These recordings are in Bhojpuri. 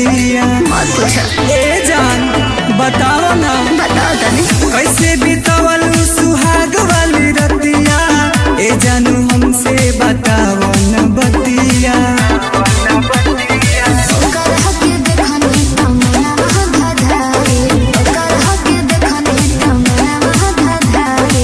रतिया मत पूछो ए जान बताओ ना बताओ तनी कैसे बितावल सुहाग वाली रतिया ए जानू हमसे बताओ न बतिया ओकर हके देखनी तमना धाधारे ओकर हके देखनी तमना धाधारे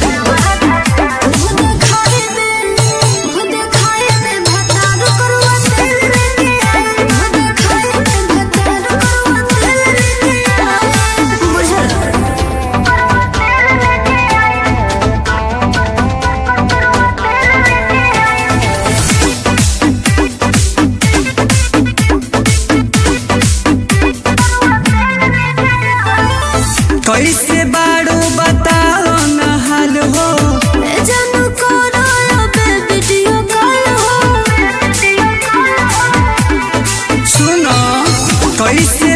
मुझे खाए में मुझे खाए में भतार करवा तेल रे के मुझे खाए में भतार करवा तेल रे के बुझल कैसे बाड़ू बताओ न हाल हो जानू कोना बे वीडियो कॉल हो सुनो कैसे